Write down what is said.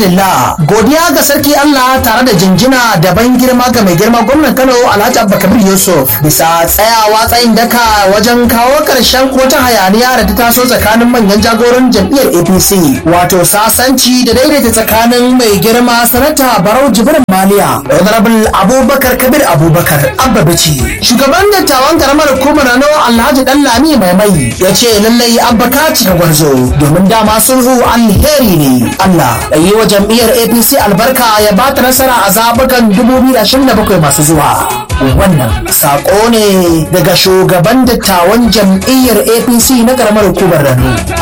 alhamdulillah godiya ga sarki Allah tare da jinjina da ban girma ga mai girma gwamnan Kano Alhaji Abubakar Yusuf bisa tsayawa tsayin daka wajen kawo karshen wata hayaniya da ta taso tsakanin manyan jagoran jam'iyyar APC wato sasanci da daidaita tsakanin mai girma sanata Barau Jibrin Maliya Honorable Abubakar Kabir Abubakar Abba Bici shugaban dattawan karamar hukumar Rano Alhaji Dallami Mai Mai ya ce lallai Abba ka cika gwarzo domin dama sulhu alheri ne Allah da yi wa jam'iyyar APC albarka ya ba ta nasara a zabukan 2027 masu zuwa wannan sako ne daga shugaban dattawan jam'iyyar APC na karamar hukumar Rano